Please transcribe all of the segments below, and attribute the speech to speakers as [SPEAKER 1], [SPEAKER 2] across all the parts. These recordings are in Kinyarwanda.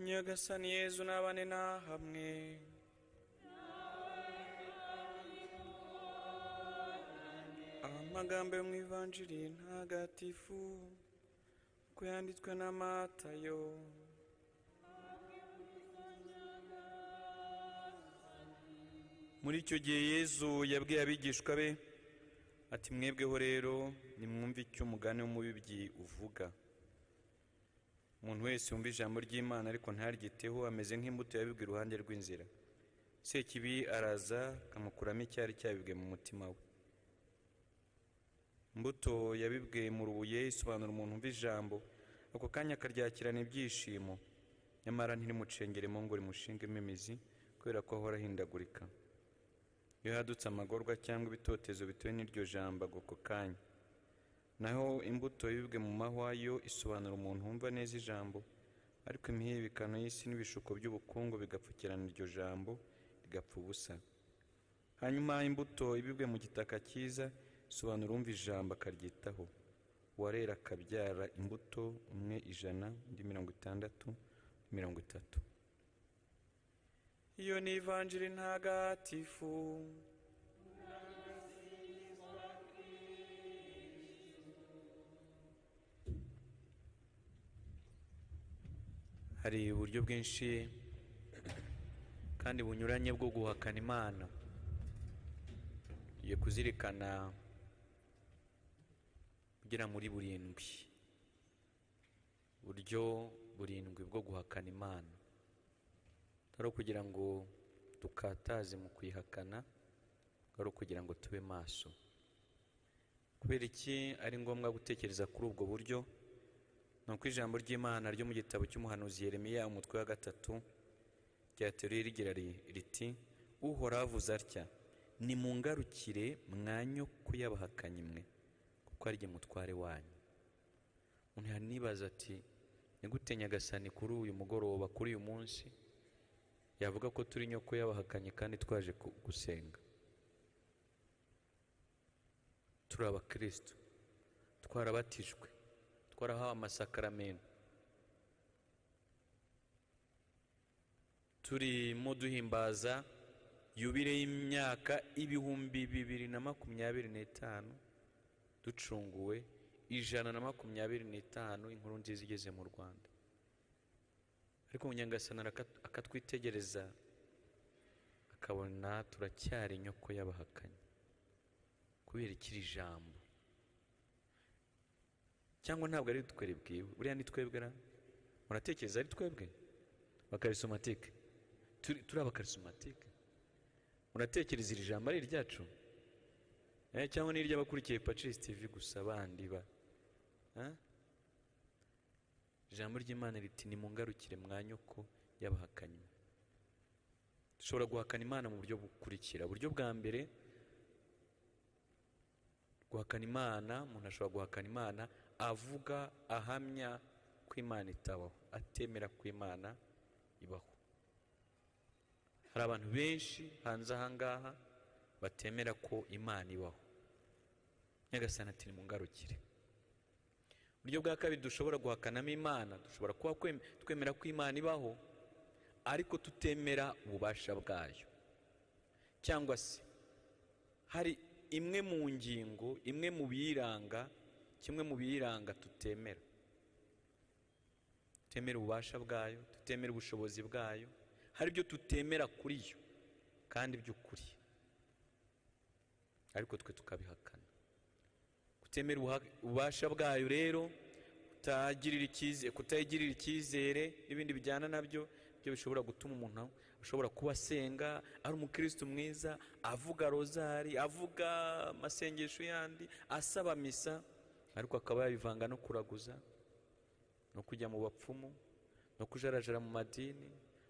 [SPEAKER 1] nyagasani yezu n'abane nahamwe amagambo yo mu ivanjiri ntagatifu uko yanditswe na matayo muri icyo gihe yezu yabwiye abigishwa be ati mwebweho rero nimwumve icyo umugani w'umubibyi uvuga umuntu wese wumva ijambo ry'imana ariko ntaryiteho ameze nk'imbuto yabibwe iruhande rw'inzira sekibi araza akamukuramo icyari cyabibwe mu mutima we imbuto yabibwe mu rubuye isobanura umuntu umva ijambo ako kanya akaryakirana ibyishimo nyamara ntirimucengeremo ngo rimushingemo imizi kubera ko ahora ahindagurika iyo hadutse amagorwa cyangwa ibitotezo bitewe n'iryo jambo ako kanya naho imbuto yibwe mu mahwa yo isobanura umuntu wumva neza ijambo ariko imihibikano y'isi n'ibishuko by'ubukungu bigapfukirana iryo jambo rigapfa ubusa hanyuma imbuto ibibwe mu gitaka cyiza isobanura umva ijambo akaryitaho uwarera akabyara imbuto umwe ijana undi mirongo itandatu undi mirongo itatu iyo ni ivanjiri ntagatifu
[SPEAKER 2] hari uburyo bwinshi kandi bunyuranye bwo guhakana imana tugiye kuzirikana ugera muri burindwi uburyo burindwi bwo guhakana imana ari ukugira ngo dukataze mu kuyihakana ari ukugira ngo tube maso kubera iki ari ngombwa gutekereza kuri ubwo buryo ni uko ijambo ry'imana ryo mu gitabo cy'umuhanuzi Yeremiya umutwe wa gatatu ryateruye rigira ri- riti uhoraho avuze atya nimungarukire mwanyo ko yabahakanyi mwe kuko ari jye mutware wanyu umuntu yanibaza ati ni gute nyagasani kuri uyu mugoroba kuri uyu munsi yavuga ko turi nyoko y'abahakanyi kandi twaje ku- gusenga turi abakristo twarabatijwe twarahawe amasakaramentu turimo duhimbaza yubire y'imyaka ibihumbi bibiri na makumyabiri n'itanu ducunguwe ijana na makumyabiri n'itanu inkuru nziza igeze mu rwanda ariko munyangasana araka- akatwitegereza akabona turacyari inyoko y'abahakanyi kubera ikiri jambo cyangwa ntabwo ari twe ribwiwe buriya ni twebwe ra muratekereza ari twebwe bakarisomatike turi turi abakarisomatike muratekereza iri jambo ari iryacu Eh, cyangwa ni iry'abakurikiye pacis tv gusa bandi ba Ah? ijambo ry'imana riti nimungarukire mwa nyoko y'abahakanyi dushobora guhakana imana mu buryo bukurikira uburyo bwa mbere guhakana imana umuntu ashobora guhakana imana avuga ahamya ko imana itabaho atemera ko imana ibaho hari abantu benshi hanze ahangaha batemera ko imana ibaho nyagasani ati nimungarukire uburyo bwa kabiri dushobora guhakanamo imana dushobora kuba kwem- twemera ko imana ibaho ariko tutemera ububasha bwayo cyangwa se hari imwe mu ngingo imwe mu biyiranga kimwe mu biyiranga tutemera tutemera ububasha bwayo tutemera ubushobozi bwayo hari ibyo tutemera kuri yo kandi by'ukuri ariko twe tukabihakana kutemera ubuha- ububasha bwayo rero kutayigirira icyizere kutayigirira icyizere n'ibindi bijyana nabyo byo bishobora gutuma umuntu ashobora kuba asenga ari umukristo mwiza avuga rozari avuga amasengesho yandi asaba misa ariko akaba yabivanga no kuraguza no kujya mu bapfumu no kujarajara mu madini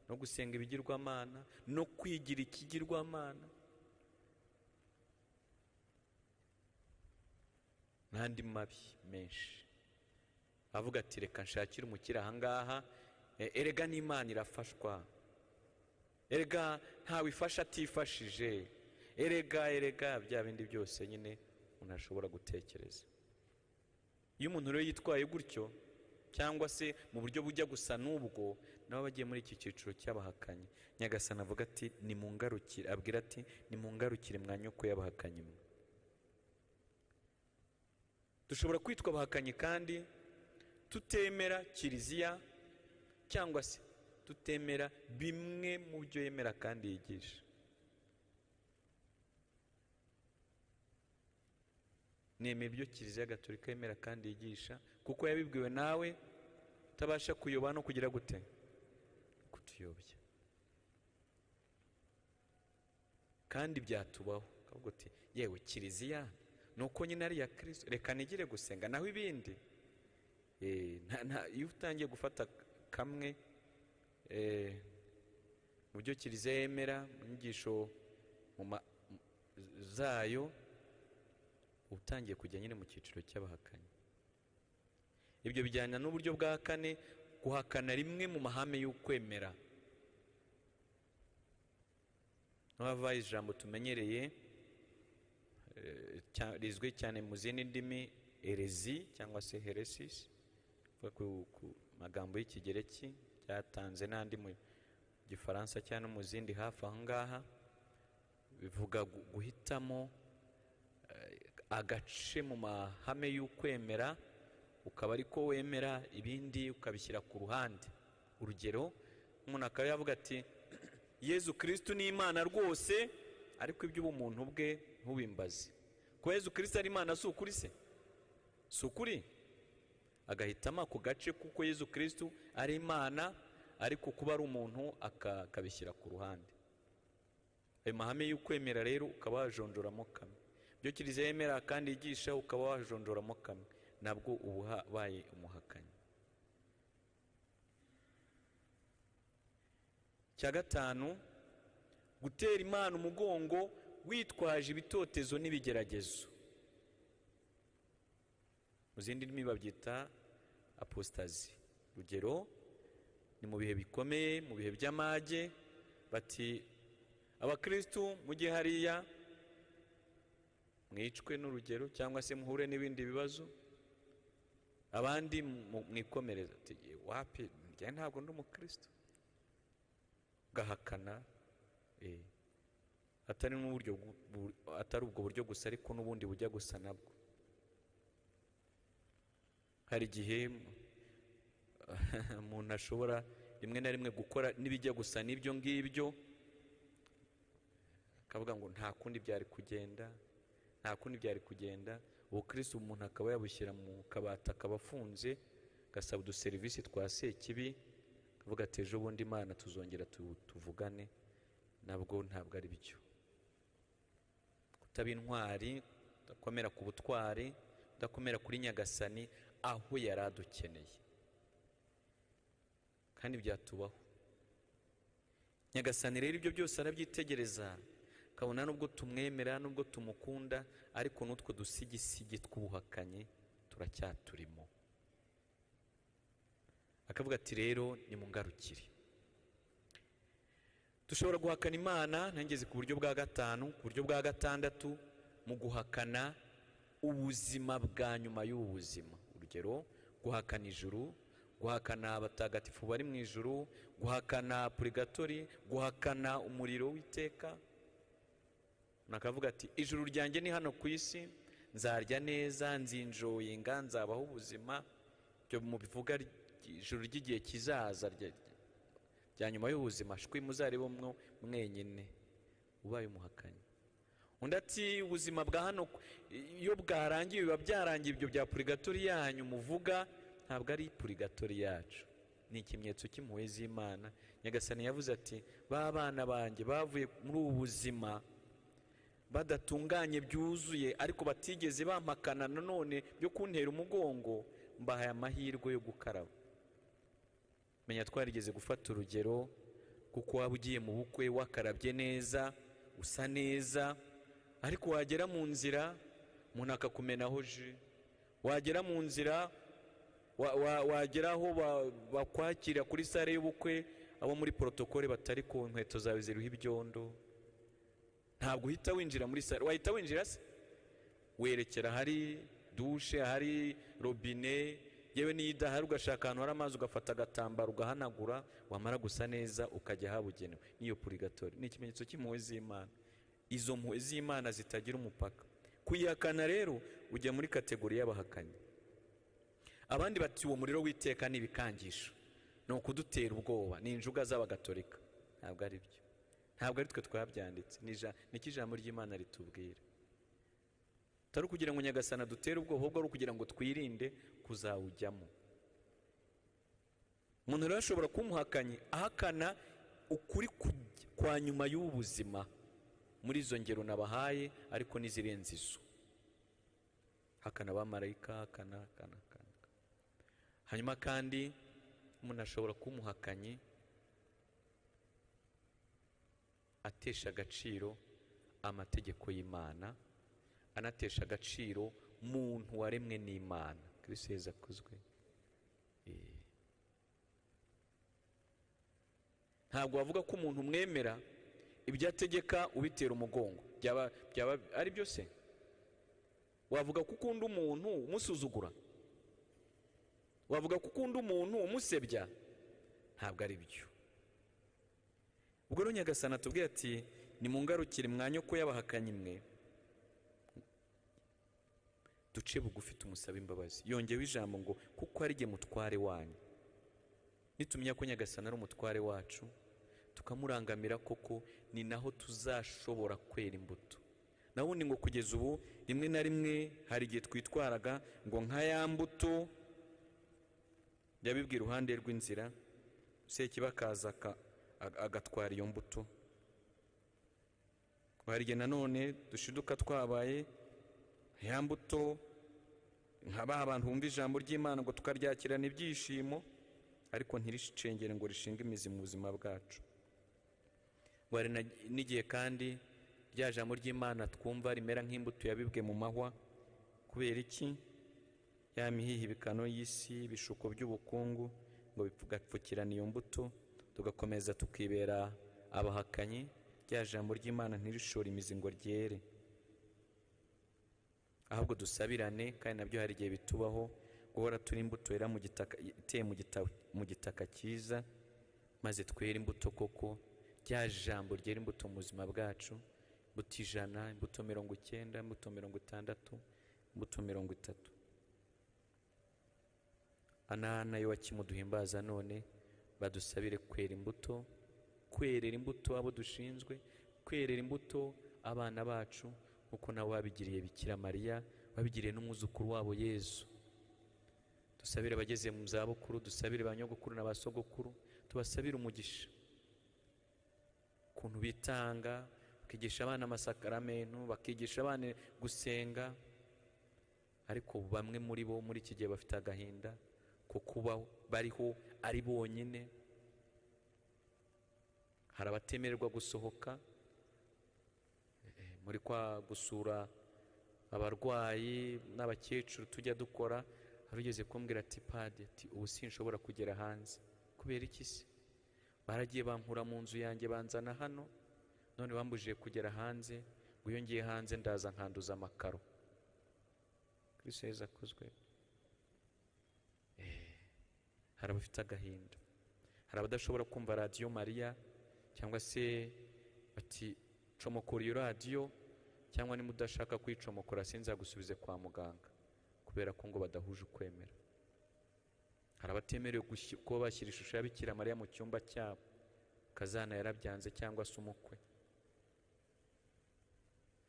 [SPEAKER 2] no gusenga ibigirwamana no kwigira ikigirwamana n'andi mabi menshi avuga ati reka nshakire umukire ahangaha e- erega n'imana irafashwa erega ntawe ifasha atifashije erega erega bya bindi byose nyine umuntu ashobora gutekereza iyo umuntu rero yitwaye gutyo cyangwa se mu buryo bujya gusa n'ubwo nabo bagiye muri iki cyiciro cy'abahakanyi nyagasana avuga ati nimungarukire abwira ati nimungarukire mwa nyoko y'abahakanyi mwe dushobora kwitwa abahakanyi kandi tutemera kiliziya cyangwa se tutemera bimwe mu byo yemera kandi yigisha nemera ibyo kiliziya gatolika yemera kandi yigisha kuko yabibwiwe nawe utabasha kuyoba no kugira gute kutuyobya kandi byatubaho akavuga uti yewe kiliziya nuko nyine ari iya kirisito reka nigire gusenga naho ibindi iyo utangiye gufata kamwe mu byo kiliziya yemera mu nyigisho zayo utangiye kujya nyine mu cyiciro cy'abahakanyi ibyo bijyana n'uburyo bwa kane guhakana rimwe mu mahame y'ukwemera n'abavaye ijambo tumenyereye rizwi cyane mu zindi ndimi erezi cyangwa se heresis ku magambo y'ikigereki byatanze n'andi mu gifaransa cyangwa mu zindi hafi aha ngaha bivuga guhitamo agace mu mahame y'ukwemera ukaba ariko wemera ibindi ukabishyira ku ruhande urugero umuntu akaba yavuga ati yezu kirisitu ni imana rwose ariko iby'ubumuntu bwe ntubimbaze ko yezu kirisitu ari imana si ukuri se si ukuri agahitamo ako gace kuko yezu kirisitu ari imana ariko kuba ari umuntu akabishyira ku ruhande ayo mahame y'ukwemera rero ukaba wajonjoramo kamwe ibyo kiliziya yemera kandi yigisha ukaba wajonjoramo kamwe nabwo uba ubaye umuhakanyi cya gatanu gutera imana umugongo witwaje ibitotezo n'ibigeragezo mu zindi ndimi babyita apositazi urugero ni mu bihe bikomeye mu bihe by'amage bati abakirisitu mujye hariya mwicwe n'urugero cyangwa se muhure n'ibindi bibazo abandi mwikomereza tugiye wapi njye ntabwo ndi umukristo ugahakana atari n'uburyo atari ubwo buryo gusa ariko n'ubundi bujya gusa nabwo hari igihe umuntu ashobora rimwe na rimwe gukora n'ibijya gusa n'ibyo ngibyo akavuga ngo nta kundi byari kugenda nta kundi byari kugenda ubukirisitu umuntu akaba yabushyira mu kabati akaba afunze agasaba uduserivisi twa sekibi akavuga ati ejo bundi imana tuzongera tuvugane nabwo ntabwo ari byo kutaba intwari kudakomera ku butwari kudakomera kuri nyagasani aho yari adukeneye kandi byatubaho nyagasani rero ibyo byose arabyitegereza kabona nubwo tumwemera nubwo tumukunda ariko n'utwo dusigisigi tw'ubuhakanyi turacyaturimo akavuga ati rero ni mu ngarukire dushobora guhakana imana ntangeze ku buryo bwa gatanu ku buryo bwa gatandatu mu guhakana ubuzima bwa nyuma y'ubu buzima urugero guhakana ijuru guhakana abatagatifu bari mu ijuru guhakana purigatori guhakana umuriro w'iteka nakavuga ati ijuru ryanjye ni hano ku isi nzarya neza nzinjoyinga nzabaho ubuzima ibyo mu bivuga ijuru ry'igihe kizaza rya nyuma y'ubuzima shwi muzaribomwo mwenyine ubaye umuhakanyi undi ati ubuzima bwa hano iyo bwarangiye biba byarangiye ibyo bya purigatori yanyu muvuga ntabwo ari purigatori yacu ni ikimenyetso cy'impuhwe z'imana nyagasani yavuze ati bana banjye bavuye muri ubu buzima badatunganye byuzuye ariko batigeze bampakana nanone byo kuntera umugongo mbahaye amahirwe yo gukaraba menya twarigeze gufata urugero kuko waba ugiye mu bukwe wakarabye neza usa neza ariko wagera mu nzira umuntu akakumenaho ji wagera mu nzira wagera aho bakwakira kuri sare y'ubukwe abo muri porotokole batari ku nkweto zawe ziriho ibyondo ntabwo uhita winjira muri salo wahita winjira se werekera ahari dushe ahari robine yewe n'iyo idahari ugashaka ahantu hari amazi ugafata agatambaro ugahanagura wamara gusa neza ukajya ahabugenewe n'iyo purigatori ni ikimenyetso cy'impuhwe z'imana izo mpuhwe z'imana zitagira umupaka kuyihakana rero ujya muri kategori y'abahakanyi abandi bati uwo muriro w'iteka ni ibikangisho ni ukudutera ubwoba ni injuga z'abagatolika ntabwo ari byo ntabwo ari twe twabyanditse ni ijambo ry'imana ritubwira utari ukugira ngo nyagasana dutere ubwoba ahubwo ari ukugira ngo twirinde kuzawujyamo umuntu rero ashobora kuba umuhakanyi ahakana ukuri kwa nyuma y'ubu buzima muri izo ngero nabahaye ariko n'izirenze izo hakana abamarayika hakana hakana hakana hanyuma kandi umuntu ashobora kuba umuhakanyi atesha agaciro amategeko y'imana anatesha agaciro muntu waremwe n'imana kirisito yeza akozwe ntabwo wavuga ko umuntu umwemera ibyo ategeka ubitera umugongo byaba ari byo se wavuga ko ukunda umuntu umusuzugura wavuga ko ukunda umuntu umusebya ntabwo ari byo ubwo rero nyagasana tubwira ati ni mu ngarukire mwanya ko y'abahakanyi imwe duce bugufi tumusaba imbabazi yongewe ijambo ngo kuko ari jye mutware wanyu nitumenya ko nyagasana ari umutware wacu tukamurangamira koko ni naho tuzashobora kwera imbuto naho ubundi ngo kugeza ubu rimwe na rimwe hari igihe twitwaraga ngo nka ya mbuto yabibwiye iruhande rw'inzira sekiba akaza agatwara iyo mbuto hari igihe nanone dushiduka twabaye ya mbuto nka ba bantu bumva ijambo ry'imana ngo tukaryakirana ibyishimo ariko ntiricengere ngo rishinge imizi mu buzima bwacu wari n'igihe kandi rya jambo ry'imana twumva rimera nk'imbuto yabibwe mu mahwa kubera iki ya mihihibikano y'isi ibishuko by'ubukungu ngo tugapfukirana iyo mbuto tugakomeza tukibera abahakanyi rya jambo ry'imana ntirishore imizi ngo ryere ahubwo dusabirane kandi nabyo hari igihe bitubaho guhora turi imbuto yera mu gitaka iteye mu gitaka cyiza maze twere imbuto koko rya jambo ryera imbuto mu buzima bwacu imbuto ijana imbuto mirongo icyenda imbuto mirongo itandatu imbuto mirongo itatu anana yo wakimuduhimbaza none badusabire kwera imbuto kwerera imbuto abo dushinzwe kwerera imbuto abana bacu kuko nawe wabigiriye bikira mariya wabigiriye n'umwuzukuru wabo yezu dusabire abageze mu zabukuru dusabire ba nyogokuru na ba sogokuru tubasabire umugisha ukuntu bitanga bakigisha abana amasakaramentu bakigisha abana gusenga ariko bamwe muri bo muri iki gihe bafite agahinda ko kuba bariho ari bonyine hari abatemererwa gusohoka muri kwa gusura abarwayi n'abakecuru tujya dukora hari ugeze kumbwira ati padi ati ubu sinshobora kugera hanze kubera iki se baragiye bankura mu nzu yanjye banzana hano none bambujije kugera hanze ngo iyo ngiye hanze ndaza nkanduza amakaro heza akozwe hari abafite agahinda hari abadashobora kumva radiyo mariya cyangwa se bati comokora iyo radiyo cyangwa niba udashaka kuyicomokora sinzagusubize kwa muganga kubera ko ngo badahuje ukwemera hari abatemerewe kuba bashyira ishusho ya bikira mariya mu cyumba cyabo kazana yarabyanze cyangwa se umukwe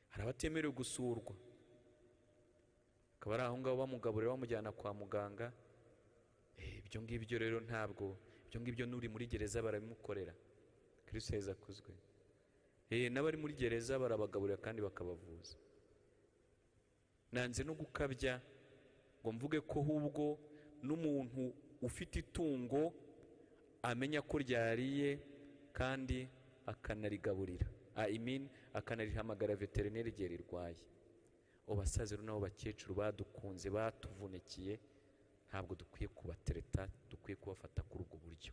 [SPEAKER 2] hari abatemerewe gusurwa akaba ari aho ngaho bamugaburira bamujyana kwa muganga ibyo ngibyo rero ntabwo ibyo ngibyo n'uri muri gereza barabimukorera kirisito heza akuzwe n'abari muri gereza barabagaburira kandi bakabavuza nanze no gukabya ngo mvuge ko ahubwo n'umuntu ufite itungo amenya ko ryariye kandi akanarigaburira ayimini akanarihamagara veterineri igihe rirwaye abasaza n'abo bakecuru badukunze batuvunikiye ntabwo dukwiye kubatereta dukwiye kubafata kuri ubwo buryo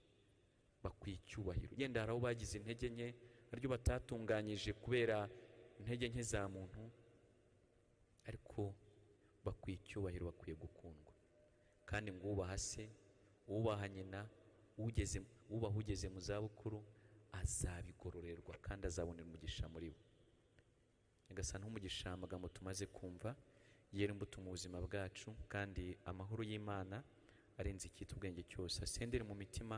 [SPEAKER 2] bakwiye icyubahiro yenda hari aho bagize intege nke naryo batatunganyije kubera intege nke za muntu ariko bakwiye icyubahiro bakwiye gukundwa kandi ngo ubaha se ubaha nyina ugeze ubaha ugeze mu zabukuru azabigororerwa kandi azabonera umugisha muri bo nyagasani nk'umugisha amagambo tumaze kumva yera imbuto mu buzima bwacu kandi amahoro y'imana arenze icyitwa ubwenge cyose asendere mu mitima